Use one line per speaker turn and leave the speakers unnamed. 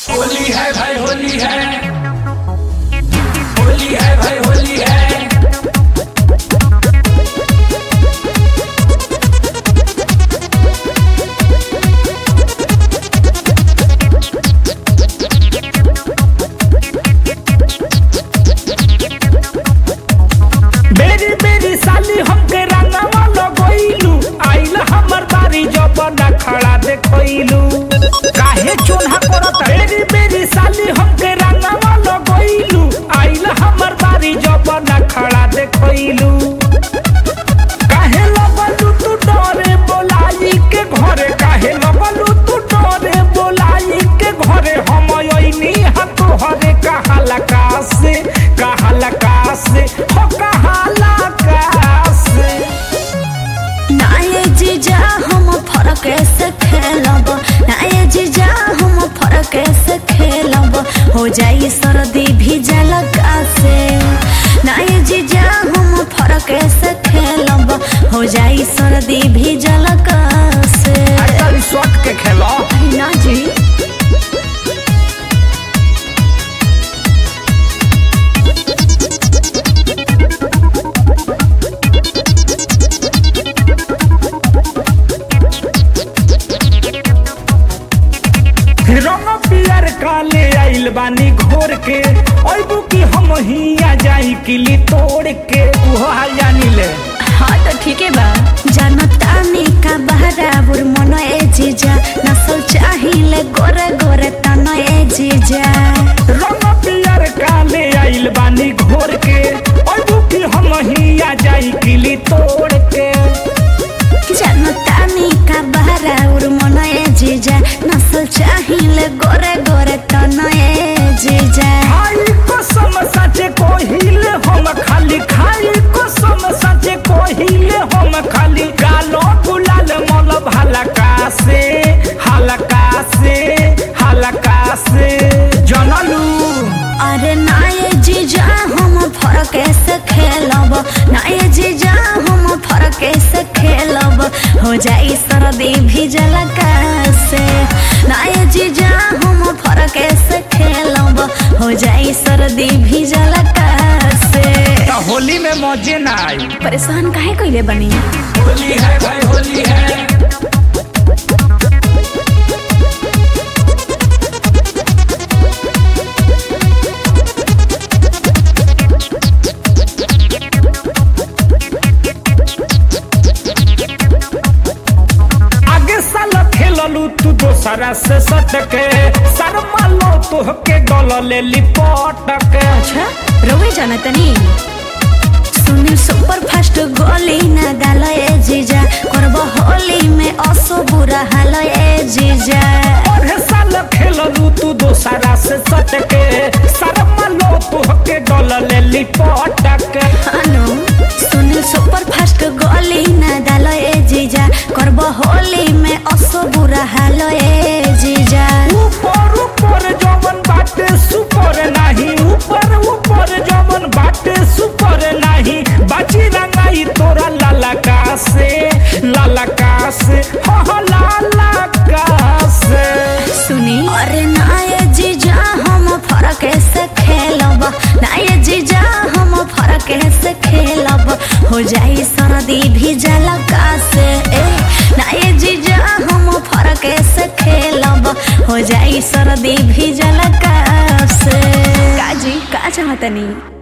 होली है भाई होली है होली है भाई होली है
बेरी बेरी साली हमके रंगवा लगोइलू आइल हमर बारी जब न खड़ा देखोइलू काहे चोन्हा करत बेरी बेरी साली हमके रंगवा लगोइलू आइल हमर बारी जब न खड़ा देखोइलू काहे लगलू तू डरे बोलाई के घरे काहे लगलू तू डरे बोलाई के घरे हम अइनी हा तोहरे कहाला कासे कहाला कासे हो कहाला कासे
नाये जीजा हम फरक से खेलब नाये जीजा हम फरक से खेलब हो जाई सर्दी भी जलका से नाये जीजा हम फरक से खेलब हो जाई सर्दी भी जलका से
अरे शॉट के खेलो
ना जी
रंग पियर काले आइल बानी घोर के अइबू की हम हिया जाई किली तोड़ के उहो हाल जानी ले
हाँ तो ठीक है बा जनता में का बहराबुर मन ए जीजा नसल चाहिए गोरे गोरे तन ए जीजा
रंग पियर काले आइल बानी घोर के अइबू की हम हिया जाई किली तोड़ के
जनता में का बहराबुर मन ए जीजा नसल चाहिए गोरे गोरे तन ए जीजा
खाई कसम सचे कोहिले हम खाली खाई कसम सचे कोहिले हम खाली गालो गुलाल मल हलका से हलका से हलका से जनलू
अरे नाये जीजा हम फरक से खेलब नाये जीजा हम फरक से खेलब हो जाई सर्दी भी जलका से नाये जीजा हम फरक से खेलब हो जाई सर्दी भी जलका से
त होली में मजे ना आई
परेशान काहे कइले बनी
होली है भाई होली है
आगे साल खेललू तू दोसरा से सटके शर्मा लो तोहके गल लिपट के
अच्छा रवे जाना तनी सुनील सुपर फास्ट गोली ना डालो ए जीजा करब होली में असो बुरा हाल ए जीजा
और साल खेललू तू दोसरा से सटके शर्मा लो तोहके गल लिपट के
अनु सुनील सुपर फास्ट गोली ना डालो ए जीजा करब होली में असो बुरा हाल ए जीजा
ऊपर ऊपर जवन बाटे सुपर नाही ऊपर ऊपर जवन बाटे सुपर नाही बाची रंगाई तोरा लाला का से लाला का से हो हो लाला का से
सुनी अरे नाये जीजा हम फरक से खेलब नाये जीजा हम फरक से खेलब हो जाई सर्दी भी जलका से ए नाये जीजा हम फरक से खेलब हो जाई सर्दी भी जलका से काजी का चाहतनी